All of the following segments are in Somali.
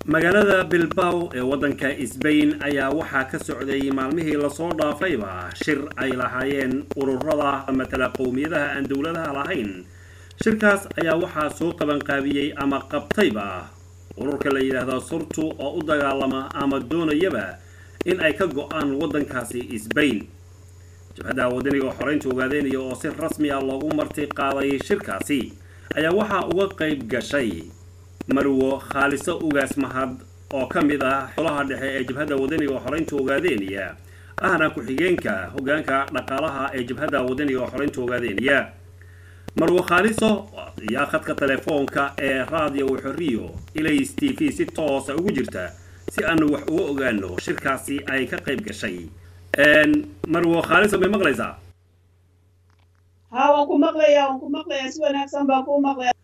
magaalada bilbao ee waddanka sbain ayaa waxaa ka socday maalmihii lasoo dhaafayba shir ay lahaayeen ururada matala qowmiyadaha aan dowladaha lahayn shirkaas ayaa waxaa soo qabanqaabiyey ama qabtayba ururka la yidhaahdo surtu oo u dagaalama ama doonayaba in ay ka go-aan waddankaasi sbain jabhadda wadaniga xoreynta ogaadeynaya oo si rasmi ah loogu marti qaaday shirkaasi ayaa waxaa uga qayb gashay marwo khaaliso ugaas mahad oo ka mid ah xolaha dhexe ee jabhadda wadaniga xoreynta ogaadeynaya ahna ku-xigeenka hoggaanka dhaqaalaha ee jabhadda wadaniga xoreynta ogaadeynaya marwo khaaliso ayaa khadka telefoonka ee raadiyo xoriyo ilays t v si toosa ugu jirta si aanu wax uga ogaano shirkaasi ay ka qayb gashay marwo khaaliso may maqlaysaa haa waan ku maqlayaa waan ku maqlayaa si wanaagsan baan ku maqlayaa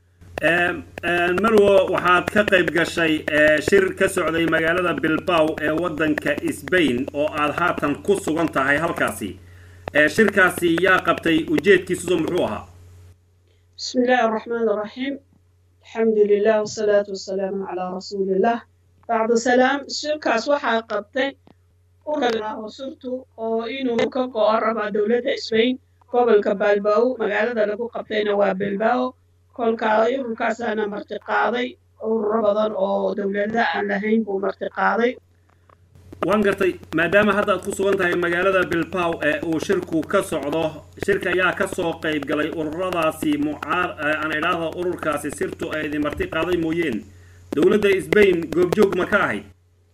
marwo waxaad ka qayb gashay shir ka socday magaalada bilbao ee waddanka sbain oo aad haatan ku sugan tahay halkaasi shirkaasi yaa qabtay ujeedkiisuso muxuu ahaa bismi illaahi araxmaan araxiim alxamdu lilah wasalaatu wasalaamu calaa rasuulillah bacda salaam shirkaas waxaa qabtay ururka surtu oo inuu ka go-o rabaa dowladda sbain gobolka balbao magaalada lagu qabtayna waa bilbao kolkaa ururkaasaana marti qaaday ururo badan oo dowlada aan lahayn buu marti qaaday waan gartay maadaama hadda aad ku sugan tahay magaalada bilbao ee uu shirku ka socdo shirka ayaa ka soo qayb galay ururadaasi mucaar aan idhaahda ururkaasi sirtu ay idin marti qaaday mooyeen dowladda sbain goobjoog ma ka ahayd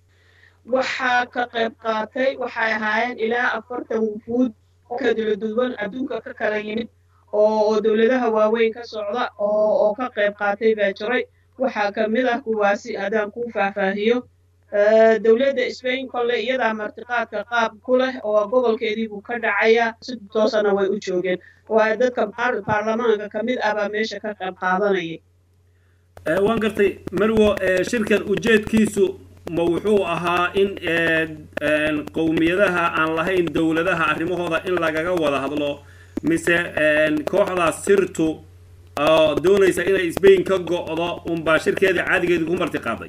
waxaa ka qayb qaatay waxay ahaayeen ilaa afartan wufuud kala duwan adduunka ka kala yimid oo dowladaha waaweyn ka socda oo ka qayb qaatay baa jiray waxaa ka mid ah kuwaasi haddaan kuu faahfaahiyo dowladda sbain kolle iyadaa martiqaadka qaab ku leh oo gobolkeedii buu ka dhacayaa si toosana way u joogeen waa dadka baarlamaanka ka mid ah baa meesha ka qayb qaadanayay waan gartay marwo shirkan ujeedkiisu ma wuxuu ahaa in qowmiyadaha aan lahayn dowladaha arrimahooda in lagaga wada hadlo mise kooxdaas sirtu oo doonaysa inay sbain ka go-do unbaa shirkeeda caadigeedii ku marti qaaday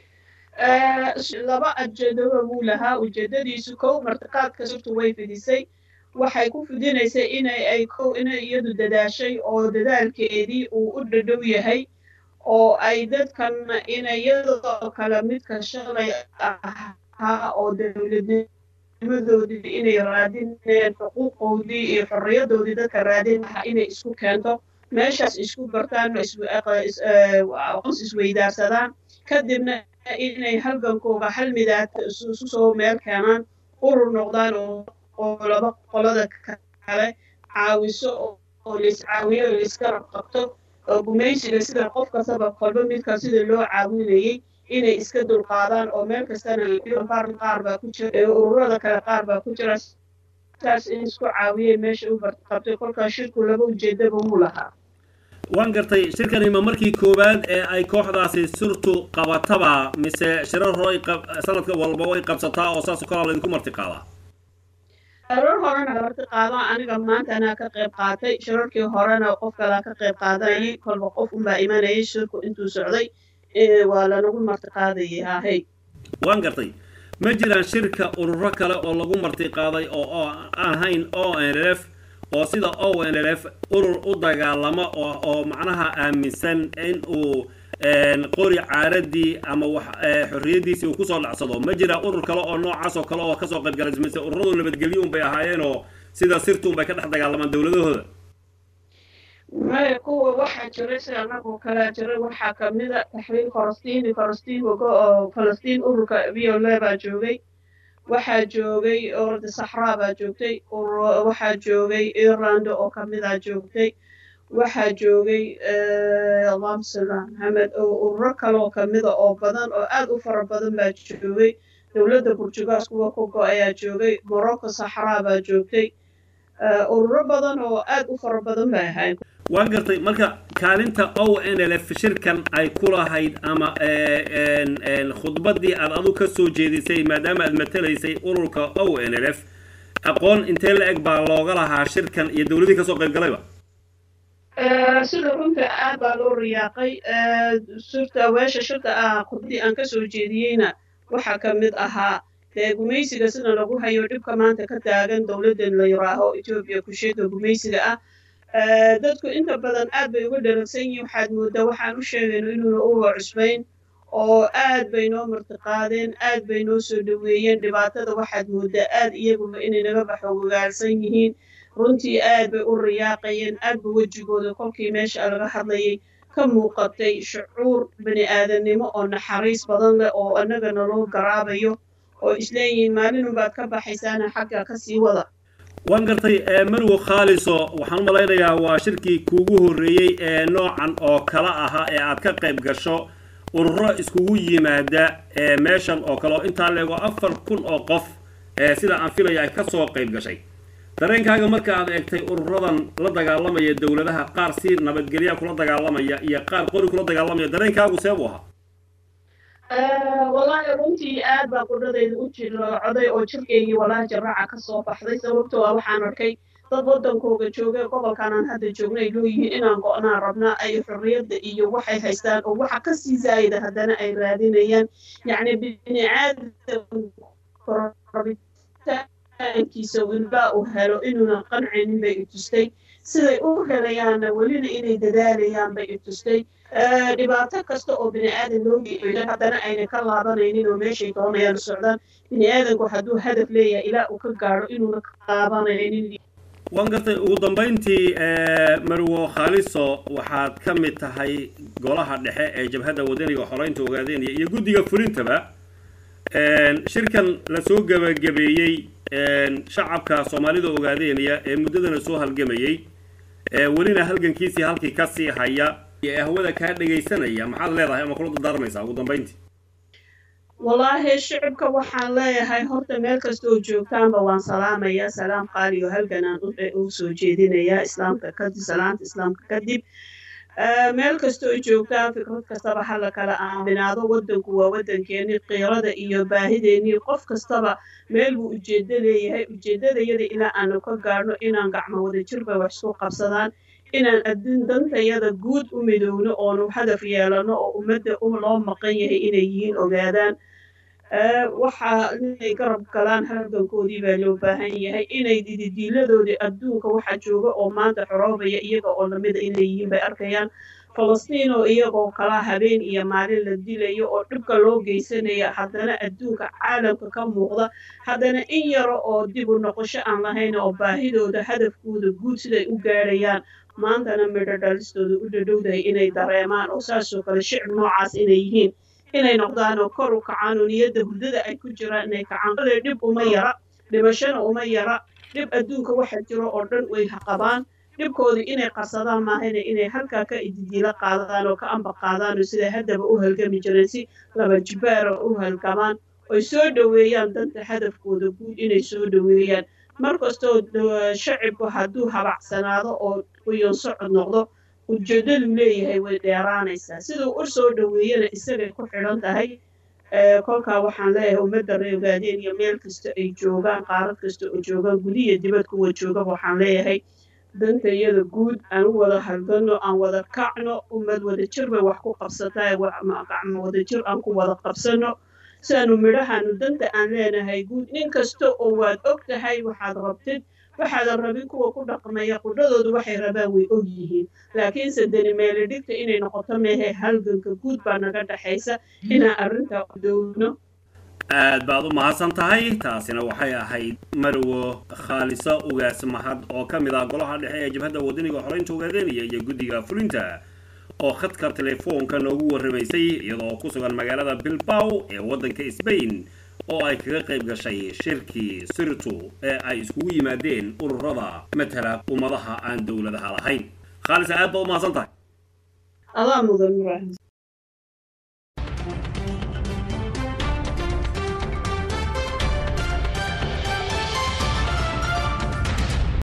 laba ujeedoba buu lahaa ujeedadiisu kow martiqaadka sirtu way fidisay waxay ku fidinaysay inay ay kow inay iyadu dadaashay oo dadaalkeedii uu u dhadhow yahay oo ay dadkan inayadoo kale midka shalay ahaa oo dowladnimadoodii inay raadinayeen xuquuqoodii iyo xorriyadoodii dadka raadin lahaa inay isku keento meeshaas isku bartaan aqoons isweydaarsadaan kadibna inay halgankooga hal midaad isu soo meel keenaan urur noqdaan oo laba qolada kale caawiso oo laiscaawiyo oo laisgarab qabto oo gumaysiga sida qof kastaba kolba midka sida loo caawinayay inay iska dulqaadaan oo meel kastana qaar baa ku jira ururada kale qaar baa ku jira saas in isku caawiyay meesha u barqabtay kolkaas shirku laba ujeedaba wuu lahaa waan gartay shirkani ma markii koowaad ee ay kooxdaasi surtu qabataba mise shirar hore sanadka walba way qabsataa oo saas kalaa laydinku marti qaadaa shirar horena marti qaado aniga maanta anaa ka qayb qaatay shirarkii horena qof kalaa ka qayb qaadanayay kolba qof unbaa imanayay shirku intuu socday waa lanagu marti qaadayay ahey waan gartay ma jiraan shirka ururo kale oo lagu marti qaaday oo ahayn o n l f oo sida o n l f urur u dagaalama oo macnaha aaminsan in uu qori caaradii ama wax xorriyadiisii uu kusoo dhacsado ma jira urur kale oo noocaas oo kale oo kasoo qayb galay mise ururadu nabadgelyo un bay ahaayeen oo sida sirtuun bay ka dhex dagaalamaan dowladahooda maya kuwa waxaa jiray sida anagoo kalea jiray waxaa kamida taxriir falastiin falastiin falastiin ururka viola baa joogay waxaa joogay orda saxraa baa joogtay waxaa joogay irland oo kamida joogtay waxaa joogay allahuma salli ala maxamed oo ururo kaleoo kamida oo badan oo aad u fara badan baa joogay dowladda burjugaas kuwa ka go ayaa joogay morocco saxraa baa joogtay ururo badan oo aad u fara badan bay ahayn waan gartay marka kaalinta o n l f shirkan ay ku lahayd ama khudbadii aad adu ka soo jeedisay maadaama aad matalaysay ururka o n l f aqoon intee la eg baa looga lahaa shirkan iyo dowladii kasoo qayb galayba sida runta aad baa loo riyaaqay surta weesha shirka ah khudbadii aan kasoo jeediyeyna waxaa ka mid ahaa dee gumaysiga sida lagu hayo dhibka maanta ka taagan dowladdan la yiraaho etoobiya kusheega gumaysiga ah dadku inta badan aad bay uga dharagsan yihiin waxaad moodaa waxaan u sheegayno inuuna uga cusbayn oo aad bay noo martiqaadeen aad bay noo soo dhoweeyeen dhibaatada waxaad moodaa aad iyaguba inay naga baxogogaalsan yihiin runtii aad bay u riyaaqayeen aad ba wejigooda kolkii meesha laga hadlayay ka muuqatay shucuur bani aadamnimo oo naxariis badan leh oo annagana loo garaabayo oo isleeyihiin maalinunbaad ka baxaysaana xagga kasii wada waan gartay marwo khaaliso waxaan u malaynayaa waa shirkii kuugu horreeyey ee noocan oo kala ahaa ee aad ka qayb gasho ururo iskugu yimaada meeshan oo kale oo intaa leego afar kun oo qof sida aan filaya ay kasoo qayb gashay dareenkaaga marka aad eegtay ururadan la dagaalamaya dowladaha qaar si nabadgelya kula dagaalamaya iyo qaar qori kula dagaalamaya dareenkaagu seebuu ahaa wallaahi runtii aad baa qudhadayda u jircoday oo jirkeygii walaahi jaraaca ka soo baxday sababtoo ah waxaan arkay dad waddankooga jooga gobolkanaan hadda joogna ay looyihiin inaan go'naan rabnaa ay xorriyadda iyo waxay haystaan oo waxa ka sii zaayida haddana ay raadinayaan yacni bini aadamkiisa wilbaa uu helo inuunan qancinin bay i tustay siday u helayaanna welina inay dadaalayaan bay i tustay dhibaato kasta oo bini aadan loo geeyo haddana ayna ka laabanaynin oo meeshay doonayaan u socdaan bini aadanku hadduu hadaf leeyahay ilaa uu ka gaadho inuuna ka laabanaynin waan gartay ugu dambayntii marwo khaaliso waxaad ka mid tahay golaha dhexe ee jabhadda wadaniga xoreynta ogaadeynaya iyo guddiga fulintaba shirkan lasoo gebagabeeyey shacabka soomaalida ogaadeynaya ee muddadana soo halgamayey welina halgankiisii halkii kasii haya ee hawada kaa dhegaysanaya maxaad leedahay ama kula dardaarmaysaa ugu dambayntii wallaahi shicibka waxaan leeyahay horta meel kasta oo joogtaanba waan salaamayaa salaam qaaliyo halganaan u soo jeedinayaa islaamka kadib salaanta islaamka kadib meel kasta oo joogtaan fikrad kastaba hala kala aaminaado waddanku waa waddankeennii qiirada iyo baahideennii qof kastaba meel buu ujeeddo leeyahay ujeeddadayada ilaa aanu ka gaadhno inaan gacmo wada jirba wax isku qabsadaan inaan adduun dantayada guud u midowno oonu hadaf yeelano oo ummadda loo maqan yahay inay yihiin ogaadaan waxaa inay garab galaan halgankoodii baa loo baahan yahay inay dididiiladoodii adduunka waxa jooga oo maanta xoroobaya iyaga oo lamida inay yihiin bay arkayaan falastiin oo iyagoo kala habeen iyo maalin la dilayo oo dhibka loo geysanaya haddana adduunka caalamka ka muuqda haddana in yaro oo dib u noqosho aan lahayn oo baahidooda hadafkooda guud siday u gaadhayaan maantana midho dhalistooda u dhadhowdahay inay dareemaan oo saasoo kale shicib noocaas inay yihiin inay noqdaan oo kor u kacaan oo niyadda hurdada ay ku jiraan inay kacaan kale dhib uma yara dhimashana uma yara dhib adduunka waxa jiro oo dhan way qabaan dhibkoodii inay qarsadaan maahayna inay halkaa ka ididiila qaadaan oo ka amba qaadaan oo siday haddaba u halgami jireen si laba jibaara u halgamaan oy soo dhoweeyaan danta hadafkooda guud inay soo dhoweeyaan mar kastoo shacibku hadduu habacsanaado oo uyon socod noqdo ujeeddadu leeyahay way dheeraanaysaa siduu u soo dhoweeyana isagay ku xidhan tahay kolkaa waxaan leeyahay ummadda reegaadeen iyo meel kasta ay joogaan qaarad kasta oo joogaan gudiya dibad kuwa jooga waxaan leeyahay danta iyada guud aan u wada halgano aan wada kacno ummad wada jir bay wax ku qabsataa gacmo wada jir aan ku wada qabsano siaanu midhahaanu danta aan leenahay guud nin kasta oo waad og tahay waxaad rabtid waxaadan rabin kuwa ku dhaqmaya qudhadoodu waxay rabaan way og yihiin laakiinse dani meelidhigta inay noqoto mehe halganka guud baa naga dhexaysa inaan arrintaa downo aad baad u mahadsan tahay taasina waxay ahayd marwo khaaliso ugaas mahad oo ka mid ah golaha dhexe ee jabhadda wadaniga xoreynta ogaadeynaya iyo guddiga fulinta oo khadka telefoonka noogu warramaysay iyadoo ku sugan magaalada bilbaw ee waddanka sbain oo ay kaga qayb gashay shirkii sirtu ee ay iskugu yimaadeen ururada matala ummadaha aan dowladaha lahayn khaalisa aad baad u mahadsan tahay adaa mudan ibraahim